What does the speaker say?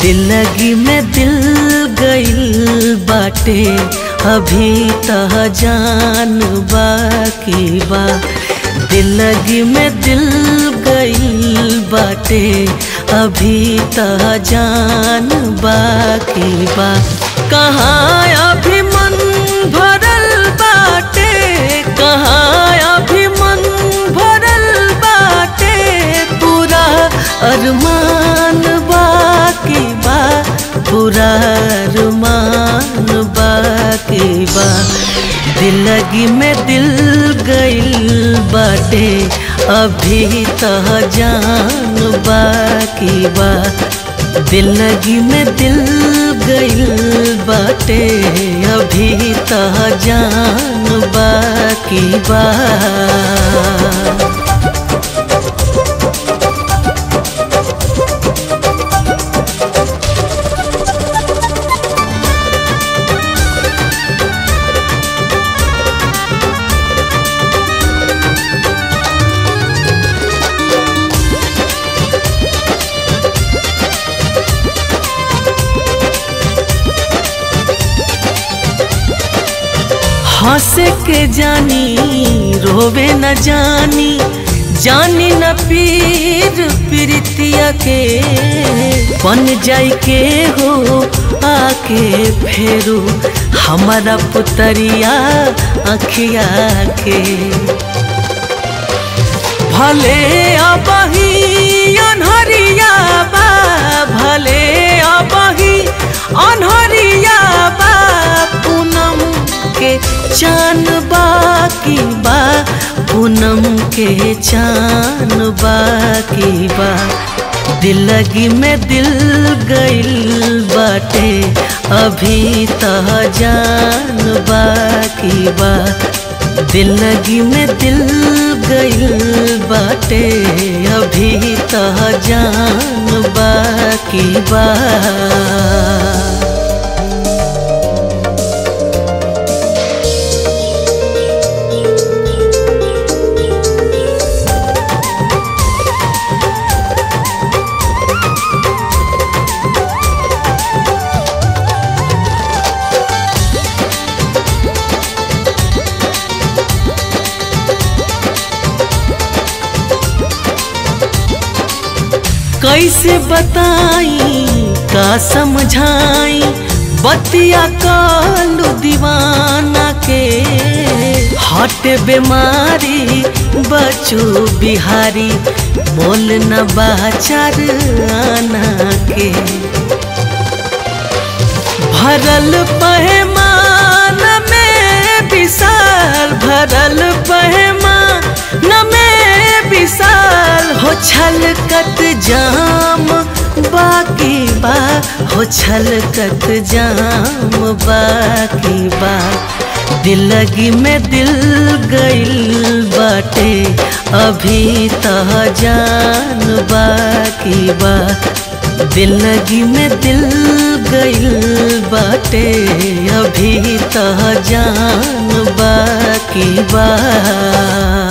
दिलगी में दिल गइल बाटे अभी तह जान बाकी बा दिलगी में दिल गइल बाटे अभी तह जान बाकी बा कहाँ अभी मन भरल बाटे कहाँ अभी मन भरल बाटे पूरा अरमान बाकी बा पूरा अरमान बाकी बा दिलगी में दिल गइल बाटे अभी तह जान बाकी बा दिलगी में दिल गइल बाटे अभी तह जान बाकी बा हंसे के जानी रोवे न जानी जानी न पीर प्रीतिया के बन जाई के हो आके फेरू हमारा पुतरिया अखिया के भले अबही अनहरिया बा भले अबही अनहरिया बा पूनम के चान बाकी बा पूनम के चान बाकी बा दिलगी में दिल गइल बाटे अभी तह जान बाकी बा दिलगी में दिल गइल बाटे अभी तह जान बाकी बा कैसे बताई का समझाई बतिया कालू दीवाना के हट बीमारी बचू बिहारी मोल न बाचार आना के भरल पहमान में विशाल भरल पहमान में विशाल हो छलकत जाम बाकी बा हो छलकत जाम बाकी बा दिलगी में दिल गइल बाटे अभी तह जान बाकी बा दिलगी में दिल गइल बाटे अभी तह जान बाकी बा